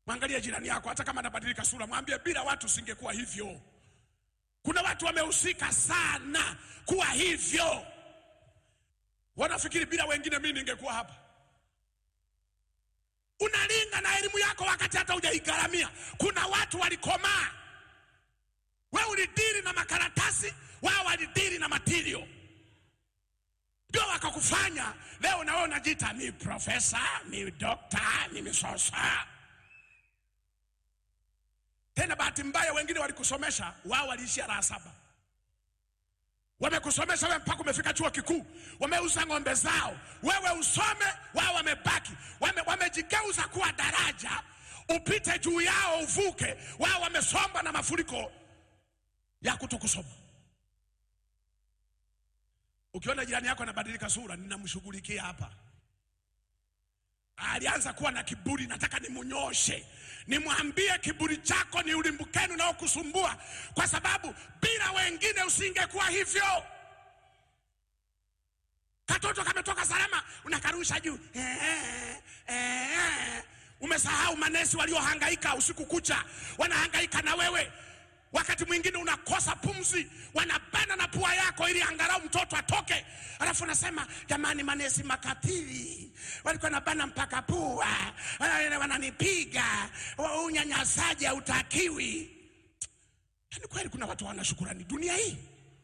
Mwangalie jirani yako, hata kama anabadilika sura, mwambie bila watu singekuwa hivyo. Kuna watu wamehusika sana kuwa hivyo. Wanafikiri bila wengine mimi ningekuwa hapa. Unalinga na elimu yako wakati hata hujaigharamia. Kuna watu walikomaa, we ulidili na makaratasi, wao walidili na matirio, ndio wakakufanya leo na wewe unajiita ni profesa, ni dokta, ni misosa. Tena bahati mbaya, wengine walikusomesha, wao waliishia raha saba wamekusomesha wewe mpaka umefika chuo kikuu, wameuza ng'ombe zao, wewe usome, wao wamebaki, wame, wamejigeuza kuwa daraja, upite juu yao uvuke, wao wamesomba na mafuriko ya kutokusoma. Ukiona jirani yako anabadilika sura, ninamshughulikia hapa. Alianza kuwa na kiburi, nataka nimunyoshe, nimwambie kiburi chako ni ulimbukeni unaokusumbua, kwa sababu bila wengine usingekuwa hivyo. Katoto kametoka salama, unakarusha juu eh, eh. Umesahau manesi waliohangaika usiku kucha, wanahangaika na wewe. Wakati mwingine unakosa pumzi, wanabana na pua yako ili angalau mtoto atoke, alafu unasema jamani, manesi makatili walikuwa nabana mpaka pua, wana- wananipiga, wa- unyanyasaji hautakiwi. Yaani kweli kuna watu hawana shukurani dunia hii.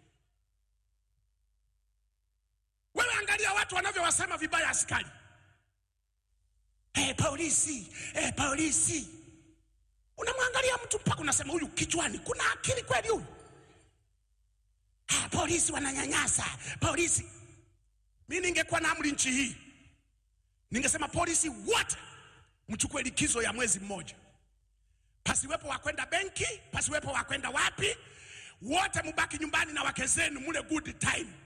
Wewe angalia watu wanavyowasema vibaya askari, hey, polisi hey, polisi unamwangalia mtu mpaka unasema huyu kichwani kuna akili kweli huyu? Ah, polisi wananyanyasa polisi. Mi ningekuwa na amri nchi hii, ningesema polisi wote mchukue likizo ya mwezi mmoja, pasiwepo wa kwenda benki, pasiwepo wa kwenda wapi, wote mubaki nyumbani na wake zenu, mule good time.